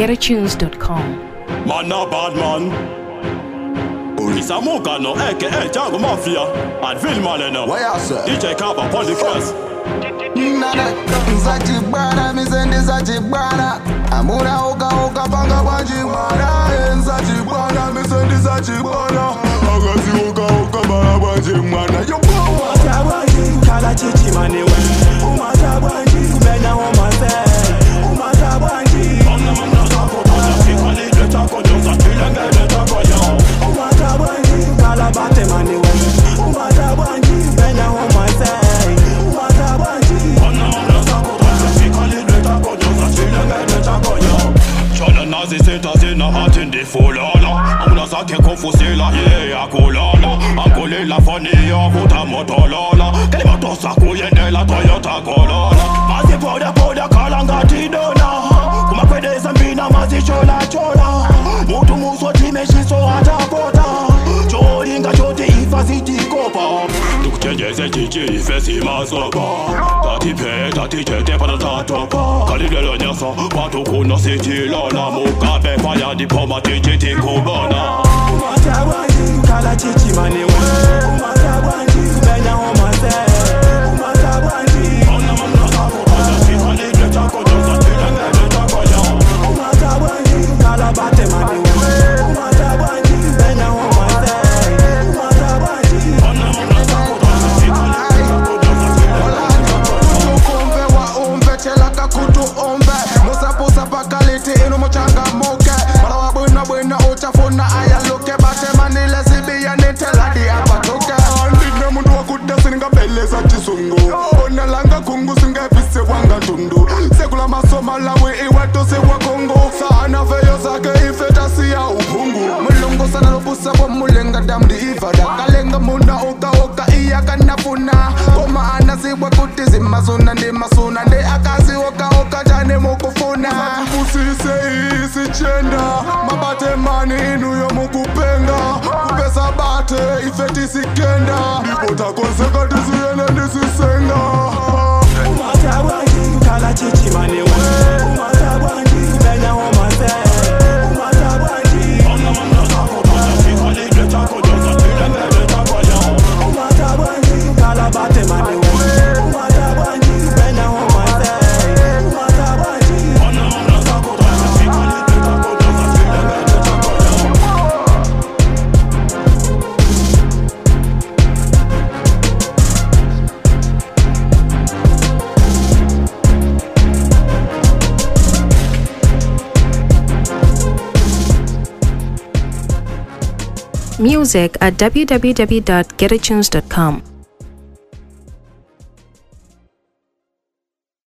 getatunes.com. Man a bad man. Isamuka no aka Django Mafia and Phil Malena. What you say? DJ Kaba upon the cast. Nada nzachibwana misendi zachibwana amuna uka uka panga bwanjibwana nzachibwana misendi zachibwana akazi uka uka bala bwanjimwana yobowa Umatabwanji kala chichi manewe Umatabwanji kumenya omase Umatabwanji Umatabwanji kala bate manewe Umatabwanji kumenya omase Umatabwanji Jana nazi sita zina hati ndi fulana Amuna zake kufusila ye ya kulala Angulela fani ya vuta motolola Kelima tosa kuyendela Toyota Corolla Mazi poda poda kalanga tidona Kumakwedeza mbina mazi chola chola Mutu muso timeshiso atapota Cholinga chote ifa zitikopa Tukuchenjeze chichi ife simasopa Tatipe tatichete pana tatopa Kalilelo nyasa watu kuna sitilona Mukabe faya dipoma tichiti kubona Umatabwanji kala chichi manewe Umatabwanji kumenya omase Umatabwanji Umatabwanji kala bate manewe Umatabwanji kumenya omase Umatabwanji umve wa umve chelaka kutu umve musapusa pakaliti inu muchangamuke mara wa bwina bwina uchafuna ayaluke batemanile sibiya niteladi apatuke andine mundu wakuda siningabeleza chisungu onalanga kungu singevise wanga tundu sekula masomalawi iwetu siwakungu sana feyo zake ifetasiya uphungu mulungu sana lobusa bomulenga damdi ivada kalenga muna ukawoka iyakanafuna koma anasiwe kuti zimasuna ndimasuna ndi akazi okaoka tane mukufuna busise isichenda mabate mani inuyo mukupenga kupesa bate ifetisikenda ndipo takonseka tisiyene ndisisenga Umatabwanji kala chichi manewe Umatabwanji kumenya omase Umatabwanji Umatabwanji kala bate manewe Umatabwanji kumenya omase Umatabwanji Music at www.getatunes.com.